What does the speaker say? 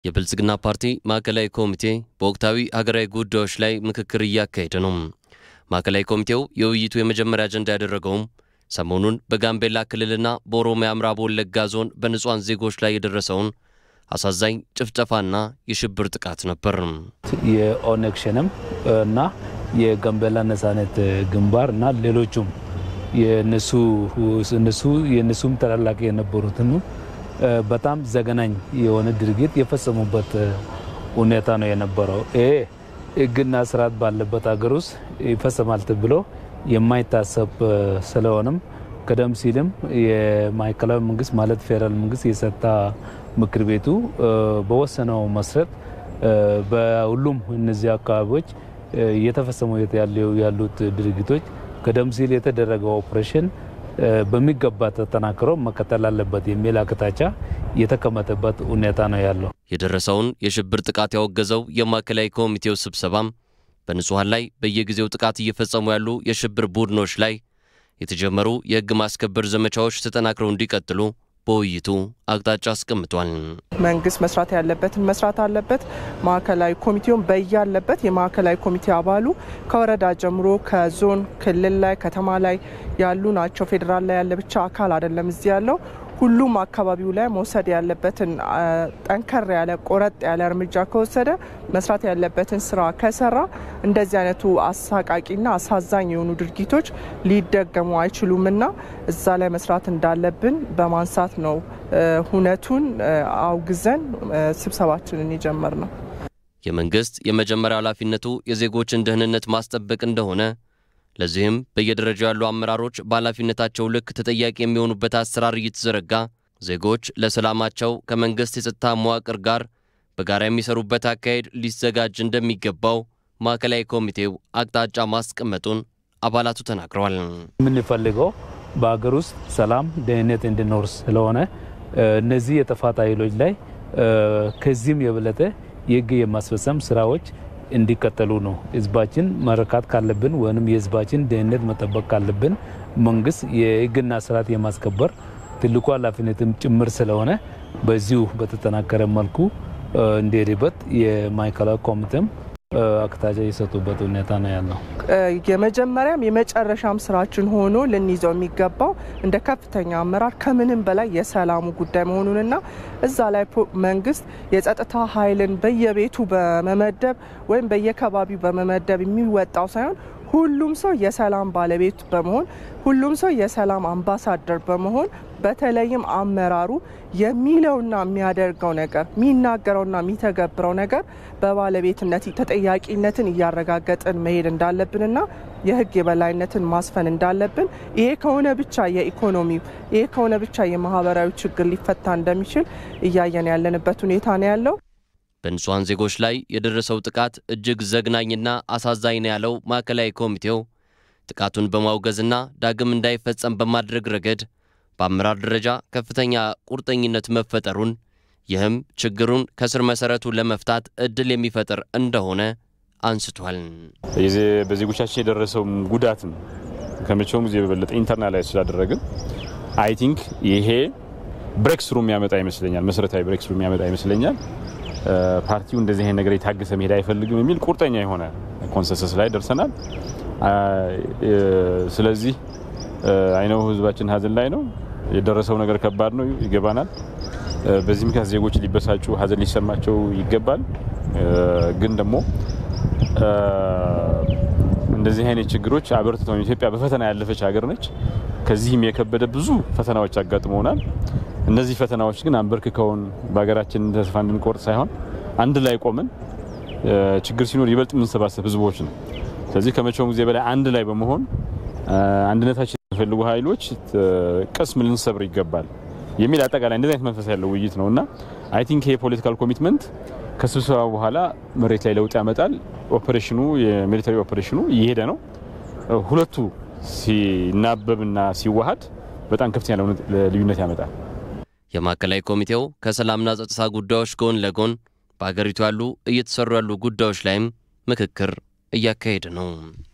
የብልጽግና ፓርቲ ማዕከላዊ ኮሚቴ በወቅታዊ ሀገራዊ ጉዳዮች ላይ ምክክር እያካሄደ ነው። ማዕከላዊ ኮሚቴው የውይይቱ የመጀመሪያ አጀንዳ ያደረገውም ሰሞኑን በጋምቤላ ክልልና በኦሮሚያ ምዕራብ ወለጋ ዞን በንጹሐን ዜጎች ላይ የደረሰውን አሳዛኝ ጭፍጨፋና የሽብር ጥቃት ነበር። የኦነግ ሸኔም እና የጋምቤላ ነጻነት ግንባር እና ሌሎቹም የነሱ የነሱም ተላላቂ የነበሩትን በጣም ዘገናኝ የሆነ ድርጊት የፈጸሙበት ሁኔታ ነው የነበረው። ይሄ ሕግና ስርዓት ባለበት ሀገር ውስጥ ይፈጸማል ተብሎ የማይታሰብ ስለሆነም ቀደም ሲልም የማዕከላዊ መንግስት ማለት ፌዴራል መንግስት የጸጥታ ምክር ቤቱ በወሰነው መሰረት በሁሉም እነዚህ አካባቢዎች እየተፈጸሙ ያሉት ድርጊቶች ቀደም ሲል የተደረገው ኦፕሬሽን በሚገባ ተጠናክሮ መቀጠል አለበት የሚል አቅጣጫ የተቀመጠበት ሁኔታ ነው ያለው። የደረሰውን የሽብር ጥቃት ያወገዘው የማዕከላዊ ኮሚቴው ስብሰባም በንጹሐን ላይ በየጊዜው ጥቃት እየፈጸሙ ያሉ የሽብር ቡድኖች ላይ የተጀመሩ የሕግ ማስከበር ዘመቻዎች ተጠናክረው እንዲቀጥሉ በውይይቱ አቅጣጫ አስቀምጧል። መንግስት መስራት ያለበትን መስራት አለበት። ማዕከላዊ ኮሚቴውን በያለበት የማዕከላዊ ኮሚቴ አባሉ ከወረዳ ጀምሮ ከዞን ክልል ላይ ከተማ ላይ ያሉ ናቸው። ፌዴራል ላይ ያለ ብቻ አካል አይደለም እዚህ ያለው ሁሉም አካባቢው ላይ መውሰድ ያለበትን ጠንከር ያለ ቆረጥ ያለ እርምጃ ከወሰደ መስራት ያለበትን ስራ ከሰራ እንደዚህ አይነቱ አሳቃቂና አሳዛኝ የሆኑ ድርጊቶች ሊደገሙ አይችሉምና እዛ ላይ መስራት እንዳለብን በማንሳት ነው ሁነቱን አውግዘን ስብሰባችንን የጀመር ነው። የመንግስት የመጀመሪያ ኃላፊነቱ የዜጎችን ደህንነት ማስጠበቅ እንደሆነ ለዚህም በየደረጃው ያሉ አመራሮች በኃላፊነታቸው ልክ ተጠያቂ የሚሆኑበት አሰራር እየተዘረጋ ዜጎች ለሰላማቸው ከመንግስት የጸጥታ መዋቅር ጋር በጋራ የሚሰሩበት አካሄድ ሊዘጋጅ እንደሚገባው ማዕከላዊ ኮሚቴው አቅጣጫ ማስቀመጡን አባላቱ ተናግረዋል። የምንፈልገው በሀገር ውስጥ ሰላም፣ ደህንነት እንዲኖር ስለሆነ እነዚህ የጥፋት ኃይሎች ላይ ከዚህም የበለጠ የህግ የማስፈጸም ስራዎች እንዲቀጠሉ ነው። ህዝባችን መረካት ካለብን ወይም የህዝባችን ደህንነት መጠበቅ ካለብን መንግስት የህግና ስርዓት የማስከበር ትልቁ ኃላፊነትም ጭምር ስለሆነ በዚሁ በተጠናከረ መልኩ እንዲሄድበት የማዕከላዊ ኮሚቴም አቅጣጫ የሰጡበት ሁኔታ ነው ያለው። የመጀመሪያም የመጨረሻም ስራችን ሆኖ ልንይዘው የሚገባው እንደ ከፍተኛ አመራር ከምንም በላይ የሰላሙ ጉዳይ መሆኑንና እዛ ላይ መንግስት የጸጥታ ኃይልን በየቤቱ በመመደብ ወይም በየከባቢው በመመደብ የሚወጣው ሳይሆን ሁሉም ሰው የሰላም ባለቤት በመሆን ሁሉም ሰው የሰላም አምባሳደር በመሆን በተለይም አመራሩ የሚለውና የሚያደርገው ነገር የሚናገረውና የሚተገብረው ነገር በባለቤትነት ተጠያቂነትን እያረጋገጥን መሄድ እንዳለብንና የህግ የበላይነትን ማስፈን እንዳለብን ይሄ ከሆነ ብቻ የኢኮኖሚው ይሄ ከሆነ ብቻ የማህበራዊ ችግር ሊፈታ እንደሚችል እያየን ያለንበት ሁኔታ ነው ያለው። በንጹሐን ዜጎች ላይ የደረሰው ጥቃት እጅግ ዘግናኝና አሳዛኝ ነው ያለው ማዕከላዊ ኮሚቴው ጥቃቱን በማውገዝና ዳግም እንዳይፈጸም በማድረግ ረገድ በአመራር ደረጃ ከፍተኛ ቁርጠኝነት መፈጠሩን ይህም ችግሩን ከስር መሰረቱ ለመፍታት እድል የሚፈጥር እንደሆነ አንስቷል። በዜጎቻችን የደረሰውም ጉዳትም ከመቼውም ጊዜ በበለጠ ኢንተርናላይዝ ስላደረግን አይ ቲንክ ይሄ ብሬክ ስሩ የሚያመጣ ይመስለኛል። መሰረታዊ ብሬክ ስሩ የሚያመጣ ይመስለኛል። ፓርቲው እንደዚህ አይነት ነገር የታገሰ መሄድ አይፈልግም የሚል ቁርጠኛ የሆነ ኮንሰንሰስ ላይ ደርሰናል። ስለዚህ አይነው ህዝባችን ሀዘን ላይ ነው። የደረሰው ነገር ከባድ ነው፣ ይገባናል። በዚህ ምክንያት ዜጎች ሊበሳጩ፣ ሀዘን ሊሰማቸው ይገባል። ግን ደግሞ እንደዚህ አይነት ችግሮች አበርትተው ኢትዮጵያ በፈተና ያለፈች ሀገር ነች። ከዚህም የከበደ ብዙ ፈተናዎች አጋጥመውናል። እነዚህ ፈተናዎች ግን አንበርክከውን በሀገራችን ተስፋ እንድንቆርጥ ሳይሆን አንድ ላይ ቆመን ችግር ሲኖር ይበልጥ የምንሰባሰብ ህዝቦች ነው። ስለዚህ ከመቼውም ጊዜ በላይ አንድ ላይ በመሆን አንድነታችን የሚፈልጉ ኃይሎች ቅስም ልንሰብር ይገባል የሚል አጠቃላይ እንደዚህ አይነት መንፈስ ያለው ውይይት ነው እና አይ ቲንክ ይሄ ፖለቲካል ኮሚትመንት ከስብሰባ በኋላ መሬት ላይ ለውጥ ያመጣል። ኦፕሬሽኑ የሚሊታሪ ኦፕሬሽኑ እየሄደ ነው። ሁለቱ ሲናበብና ሲዋሃድ በጣም ከፍተኛ ልዩነት ያመጣል። የማዕከላዊ ኮሚቴው ከሰላምና ጸጥታ ጉዳዮች ጎን ለጎን በአገሪቱ ያሉ እየተሰሩ ያሉ ጉዳዮች ላይም ምክክር እያካሄደ ነው።